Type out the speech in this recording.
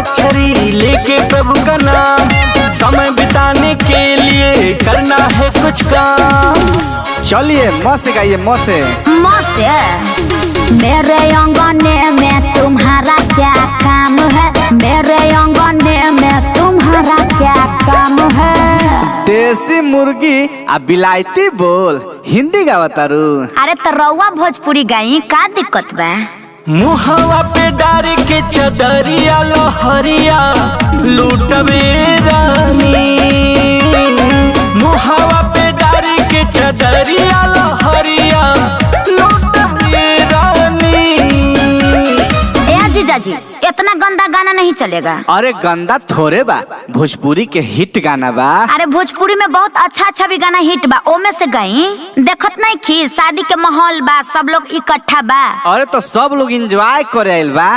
अंताक्षरी लेके प्रभु का नाम समय बिताने के लिए करना है कुछ काम चलिए म से गाइए म से मौसे मेरे अंगने में तुम्हारा क्या काम है मेरे अंगने में तुम्हारा क्या काम है देसी मुर्गी आ बिलायती बोल हिंदी गावतारू अरे तो रउआ भोजपुरी गाई का दिक्कत बा मुहवा पे डार के चदरिया लोहरिया लूटबे रानी मुहवा पे डार के चदरिया लोहरिया लूटबे रानी ए जीजा जी इतना गंदा गाना नहीं चलेगा अरे गंदा थोड़े बा भोजपुरी के हिट गाना बा अरे भोजपुरी में बहुत अच्छा अच्छा भी गाना हिट बा ओमे से गई देखत नहीं खी शादी के माहौल बा सब लोग इकट्ठा बा अरे तो सब लोग एंजॉय करे आइल बा